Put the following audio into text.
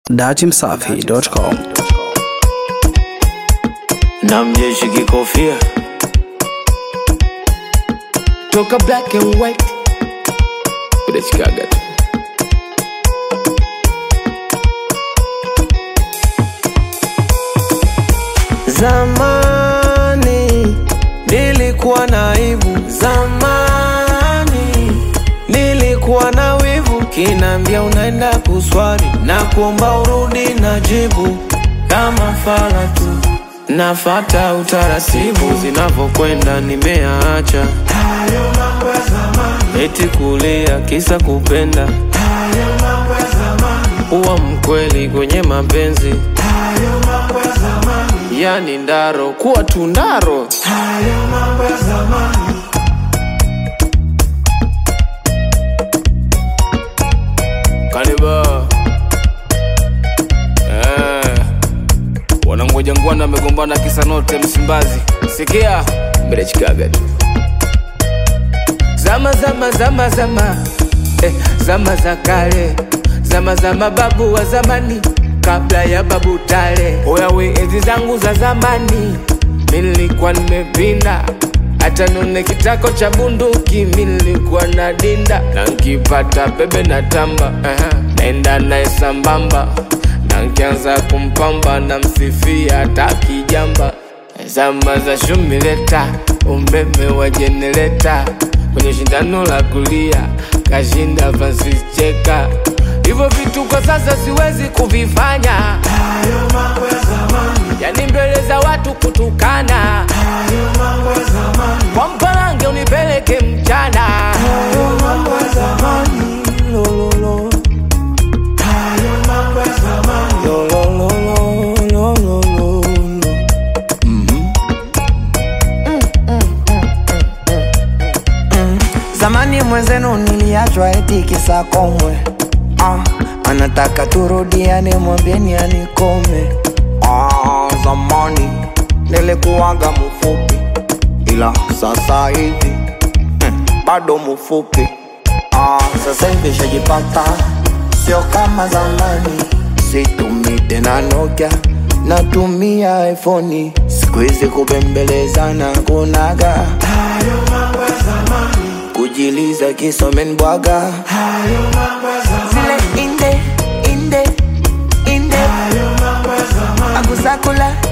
datimsafi.com. na mjeshi kikofia toka black and white udachikaga tu zamani nilikuwa na aibu zamani nilikuwa na wivu kinaambia unaenda kuswali na kuomba urudi na jibu kama fala tu nafata utaratibu zinavyokwenda nimeacha eti kulia kisa kupenda huwa mkweli kwenye mapenzi yani ndaro kuwa tundaro kaniba eh. wanangoja ngwana amegombana kisa note msimbazi sikia mbele chikaga tu zama zama zama zama eh, zama za kale zama za mababu wa zamani kabla ya babu tale oyawe enzi zangu za zamani nilikuwa nimepinda hata none kitako cha bunduki nilikuwa na dinda na nkipata bebe na tamba uh-huh. naenda naye sambamba na nkianza kumpamba na msifia hata kijamba zama za shumileta umeme wa jenereta kwenye shindano la kulia kashinda Francis Cheka. Hivyo vitu kwa sasa siwezi kuvifanya, yani mbele za watu kutukana, kwa mpalange unipeleke mchana. Lo, lo, lo. Lo, lo, lo, lo, lo, lo, lo, lo. Zamani mwenzenu niliachwa eti kisa komwe ah, anataka turudiane, mwambieni anikome. Ah, zamani nilikuwaga mfupi, ila sasa hivi hmm, bado mfupi. Ah, sasa hivi shajipata, sio kama zamani. Situmii tena Nokia, natumia iPhone. Siku hizi kubembelezana kunaga kujiliza kisomen bwaga zile inde inde inde agusakula